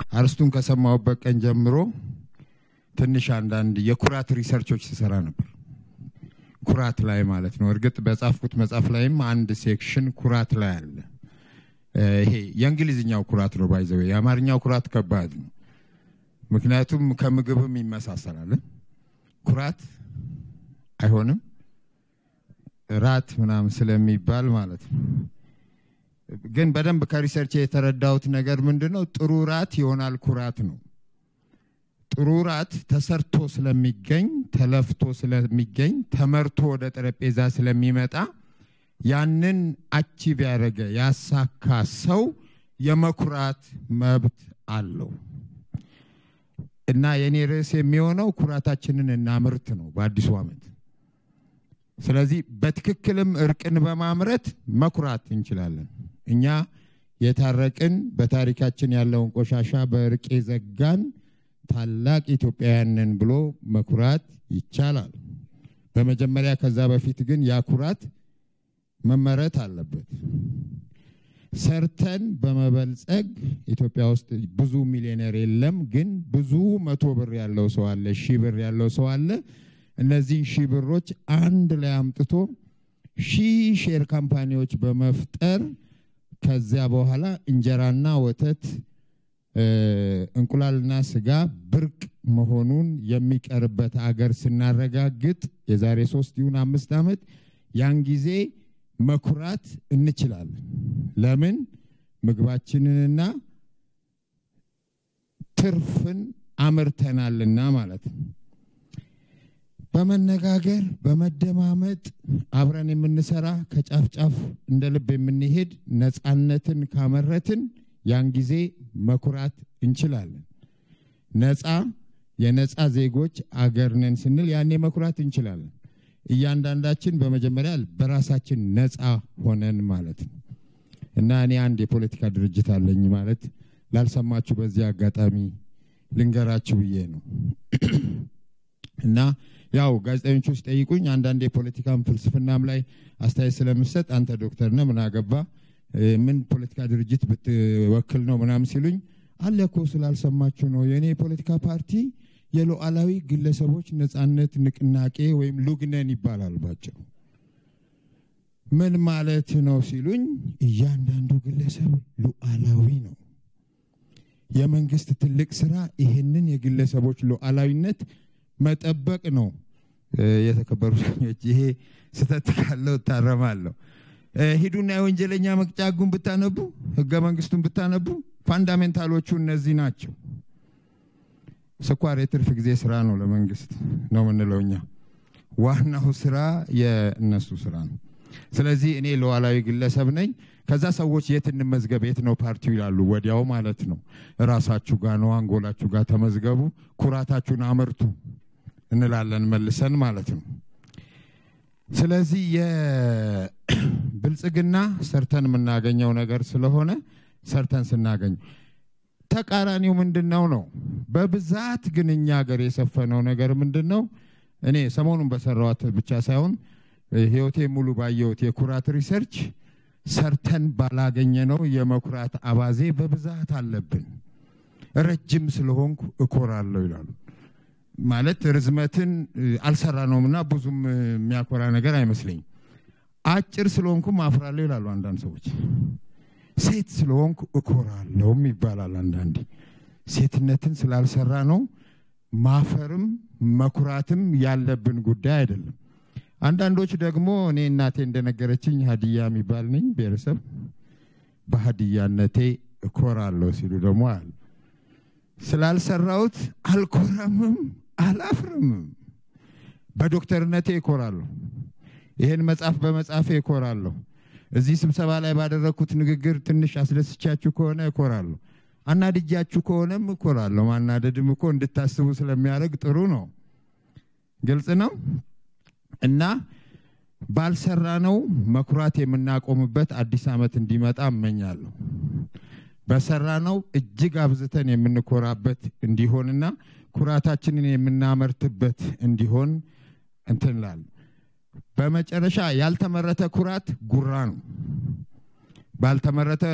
አርስቱን ከሰማሁበት ቀን ጀምሮ ትንሽ አንዳንድ የኩራት ሪሰርቾች ስሰራ ነበር። ኩራት ላይ ማለት ነው። እርግጥ በጻፍኩት መጽሐፍ ላይም አንድ ሴክሽን ኩራት ላይ አለ። ይሄ የእንግሊዝኛው ኩራት ነው ባይዘዌ። የአማርኛው ኩራት ከባድ ነው። ምክንያቱም ከምግብም ይመሳሰላል። ኩራት አይሆንም ራት ምናምን ስለሚባል ማለት ነው። ግን በደንብ ከሪሰርች የተረዳሁት ነገር ምንድን ነው? ጥሩ ራት ይሆናል ኩራት ነው። ጥሩ ራት ተሰርቶ ስለሚገኝ ተለፍቶ ስለሚገኝ ተመርቶ ወደ ጠረጴዛ ስለሚመጣ ያንን አቺቭ ያደረገ ያሳካ ሰው የመኩራት መብት አለው እና የእኔ ርዕስ የሚሆነው ኩራታችንን እናምርት ነው በአዲሱ ዓመት። ስለዚህ በትክክልም እርቅን በማምረት መኩራት እንችላለን። እኛ የታረቅን በታሪካችን ያለውን ቆሻሻ በእርቅ የዘጋን ታላቅ ኢትዮጵያውያንን ብሎ መኩራት ይቻላል። በመጀመሪያ ከዛ በፊት ግን ያ ኩራት መመረት አለበት። ሰርተን በመበልጸግ ኢትዮጵያ ውስጥ ብዙ ሚሊዮነር የለም፣ ግን ብዙ መቶ ብር ያለው ሰው አለ፣ ሺህ ብር ያለው ሰው አለ። እነዚህን ሺህ ብሮች አንድ ላይ አምጥቶ ሺህ ሼር ካምፓኒዎች በመፍጠር ከዚያ በኋላ እንጀራና ወተት እንቁላልና ስጋ ብርቅ መሆኑን የሚቀርበት አገር ስናረጋግጥ የዛሬ ሶስት ይሁን አምስት ዓመት ያን ጊዜ መኩራት እንችላለን። ለምን ምግባችንንና ትርፍን አምርተናልና ማለት ነው። በመነጋገር በመደማመጥ አብረን የምንሰራ ከጫፍ ጫፍ እንደ ልብ የምንሄድ ነፃነትን ካመረትን ያን ጊዜ መኩራት እንችላለን። ነፃ የነፃ ዜጎች አገር ነን ስንል ያኔ መኩራት እንችላለን። እያንዳንዳችን በመጀመሪያ በራሳችን ነፃ ሆነን ማለት ነው እና እኔ አንድ የፖለቲካ ድርጅት አለኝ ማለት ላልሰማችሁ በዚህ አጋጣሚ ልንገራችሁ ብዬ ነው እና ያው ጋዜጠኞቹ ሲጠይቁኝ አንዳንድ የፖለቲካም ፍልስፍናም ላይ አስተያየት ስለምሰጥ አንተ ዶክተር ነህ ምን አገባ ምን ፖለቲካ ድርጅት ብትወክል ነው ምናምን ሲሉኝ አለ እኮ ስላልሰማችሁ ነው የእኔ የፖለቲካ ፓርቲ የሉዓላዊ ግለሰቦች ነጻነት ንቅናቄ ወይም ሉግነን ይባላል ባጭሩ ምን ማለት ነው ሲሉኝ እያንዳንዱ ግለሰብ ሉዓላዊ ነው የመንግስት ትልቅ ስራ ይህንን የግለሰቦች ሉዓላዊነት መጠበቅ ነው የተከበሩ ዳኞች ይሄ ስህተት ካለው እታረማለሁ ሂዱና የወንጀለኛ መቅጫ ህጉን ብታነቡ ህገ መንግስቱን ብታነቡ ፋንዳሜንታሎቹ እነዚህ ናቸው ስኳር የትርፍ ጊዜ ስራ ነው ለመንግስት ነው የምንለው እኛ ዋናው ስራ የእነሱ ስራ ነው ስለዚህ እኔ ሉዓላዊ ግለሰብ ነኝ ከዛ ሰዎች የት እንመዝገብ የት ነው ፓርቲው ይላሉ ወዲያው ማለት ነው እራሳችሁ ጋር ነው አንጎላችሁ ጋር ተመዝገቡ ኩራታችሁን አመርቱ እንላለን መልሰን ማለት ነው ስለዚህ የብልጽግና ሰርተን የምናገኘው ነገር ስለሆነ ሰርተን ስናገኝ ተቃራኒው ምንድን ነው ነው በብዛት ግን እኛ ሀገር የሰፈነው ነገር ምንድን ነው እኔ ሰሞኑን በሰራዋት ብቻ ሳይሆን ህይወቴ ሙሉ ባየሁት የኩራት ሪሰርች ሰርተን ባላገኘ ነው የመኩራት አባዜ በብዛት አለብን ረጅም ስለሆንኩ እኮራለሁ ይላሉ ማለት ርዝመትን አልሰራ ነውም እና ብዙም የሚያኮራ ነገር አይመስለኝም አጭር ስለሆንኩም አፍራለሁ ይላሉ አንዳንድ ሰዎች ሴት ስለሆንኩ እኮራለሁም ይባላል አንዳንዴ ሴትነትን ስላልሰራ ነው ማፈርም መኩራትም ያለብን ጉዳይ አይደለም አንዳንዶች ደግሞ እኔ እናቴ እንደነገረችኝ ሀዲያ የሚባል ነኝ ብሔረሰብ በሀዲያነቴ እኮራለሁ ሲሉ ደግሞ አሉ ስላልሰራሁት አልኮረምም አላፍርምም በዶክተርነቴ እኮራለሁ ይህን መጽሐፍ በመጽሐፌ እኮራለሁ እዚህ ስብሰባ ላይ ባደረግኩት ንግግር ትንሽ አስደስቻችሁ ከሆነ እኮራለሁ አናድጃችሁ ከሆነም እኮራለሁ ማናደድም እኮ እንድታስቡ ስለሚያደርግ ጥሩ ነው ግልጽ ነው እና ባልሰራ ነው መኩራት የምናቆምበት አዲስ ዓመት እንዲመጣ እመኛለሁ በሰራ ነው እጅግ አብዝተን የምንኮራበት እንዲሆንና ኩራታችንን የምናመርትበት እንዲሆን እንትንላል በመጨረሻ ያልተመረተ ኩራት ጉራ ነው ባልተመረተ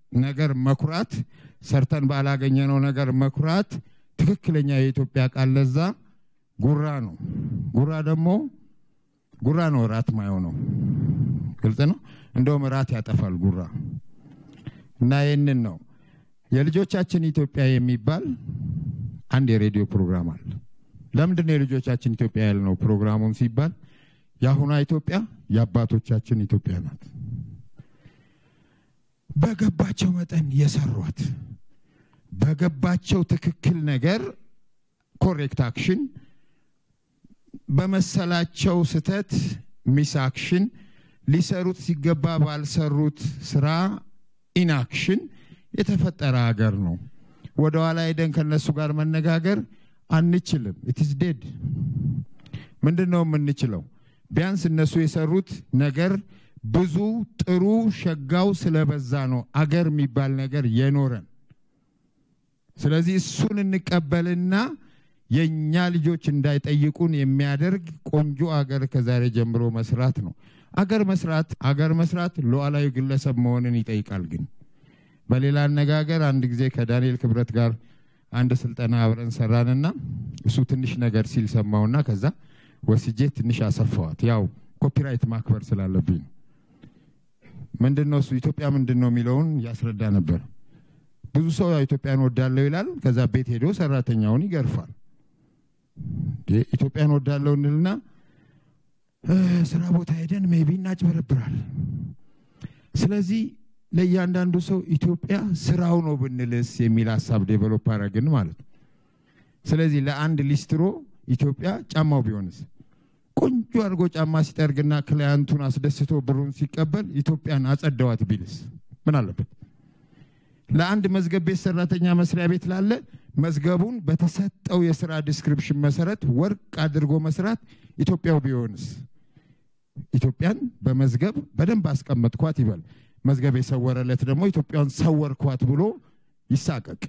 ነገር መኩራት፣ ሰርተን ባላገኘነው ነገር መኩራት ትክክለኛ የኢትዮጵያ ቃል ለዛ ጉራ ነው። ጉራ ደግሞ ጉራ ነው እራት ማየው ግልጽ ነው። እንደውም እራት ያጠፋል ጉራ እና ይህንን ነው የልጆቻችን ኢትዮጵያ የሚባል አንድ የሬዲዮ ፕሮግራም አለ። ለምንድን ነው የልጆቻችን ኢትዮጵያ ያልነው? ፕሮግራሙን ሲባል የአሁኗ ኢትዮጵያ የአባቶቻችን ኢትዮጵያ ናት። በገባቸው መጠን የሰሯት በገባቸው ትክክል ነገር ኮሬክት አክሽን በመሰላቸው ስተት ሚስ አክሽን ሊሰሩት ሲገባ ባልሰሩት ስራ ኢንአክሽን የተፈጠረ ሀገር ነው። ወደ ኋላ ሄደን ከነሱ ጋር መነጋገር አንችልም። ኢትስ ዴድ። ምንድን ነው የምንችለው? ቢያንስ እነሱ የሰሩት ነገር ብዙ ጥሩ ሸጋው ስለበዛ ነው አገር የሚባል ነገር የኖረን። ስለዚህ እሱን እንቀበልና የእኛ ልጆች እንዳይጠይቁን የሚያደርግ ቆንጆ አገር ከዛሬ ጀምሮ መስራት ነው። አገር መስራት አገር መስራት ሉዓላዊ ግለሰብ መሆንን ይጠይቃል። ግን በሌላ አነጋገር አንድ ጊዜ ከዳንኤል ክብረት ጋር አንድ ስልጠና አብረን ሰራንና እሱ ትንሽ ነገር ሲል ሰማውና ከዛ ወስጄ ትንሽ አሰፋዋት። ያው ኮፒራይት ማክበር ስላለብኝ ነው። ምንድን ነው እሱ ኢትዮጵያ ምንድን ነው የሚለውን ያስረዳ ነበር። ብዙ ሰው ያው ኢትዮጵያን ወዳለው ይላል። ከዛ ቤት ሄዶ ሰራተኛውን ይገርፋል። ኢትዮጵያን ወዳለው እንልና ስራ ቦታ ሄደን ሜቢ እናጭበረብራል። ስለዚህ ለእያንዳንዱ ሰው ኢትዮጵያ ስራው ነው ብንልስ የሚል ሀሳብ ዴቨሎፕ አረግን ማለት ነው። ስለዚህ ለአንድ ሊስትሮ ኢትዮጵያ ጫማው ቢሆንስ ቆንጆ አድርጎ ጫማ ሲጠርግና ክላያንቱን አስደስቶ ብሩን ሲቀበል ኢትዮጵያን አጸደዋት ቢልስ ምን አለበት? ለአንድ መዝገብ ቤት ሰራተኛ መስሪያ ቤት ላለ መዝገቡን በተሰጠው የስራ ዲስክሪፕሽን መሰረት ወርቅ አድርጎ መስራት ኢትዮጵያው ቢሆንስ? ኢትዮጵያን በመዝገብ በደንብ አስቀመጥኳት ይበል። መዝገብ የሰወረለት ደግሞ ኢትዮጵያን ሰወርኳት ብሎ ይሳቀቅ።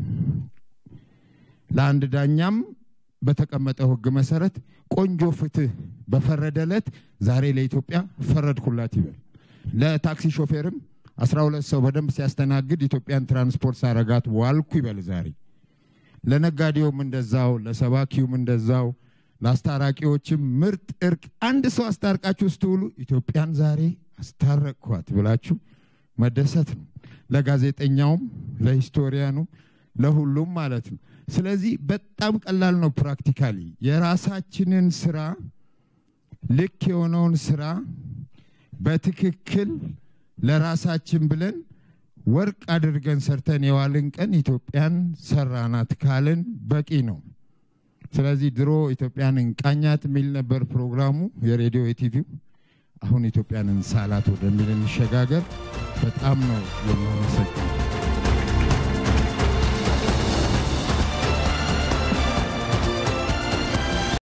ለአንድ ዳኛም በተቀመጠው ሕግ መሰረት ቆንጆ ፍትህ በፈረደለት ዛሬ ለኢትዮጵያ ፈረድኩላት ይበል። ለታክሲ ሾፌርም አስራ ሁለት ሰው በደንብ ሲያስተናግድ ኢትዮጵያን ትራንስፖርት ሳረጋት ዋልኩ ይበል ዛሬ። ለነጋዴውም እንደዛው፣ ለሰባኪውም እንደዛው፣ ለአስታራቂዎችም ምርጥ እርቅ አንድ ሰው አስታርቃችሁ ስትውሉ ኢትዮጵያን ዛሬ አስታረቅኳት ብላችሁ መደሰት ነው። ለጋዜጠኛውም፣ ለሂስቶሪያኑ፣ ለሁሉም ማለት ነው። ስለዚህ በጣም ቀላል ነው። ፕራክቲካሊ የራሳችንን ስራ ልክ የሆነውን ስራ በትክክል ለራሳችን ብለን ወርቅ አድርገን ሰርተን የዋልን ቀን ኢትዮጵያን ሰራናት ካልን በቂ ነው። ስለዚህ ድሮ ኢትዮጵያን እንቃኛት የሚል ነበር ፕሮግራሙ የሬዲዮ የቲቪው። አሁን ኢትዮጵያን እንሳላት ወደሚል እንሸጋገር። በጣም ነው የማመሰግነው።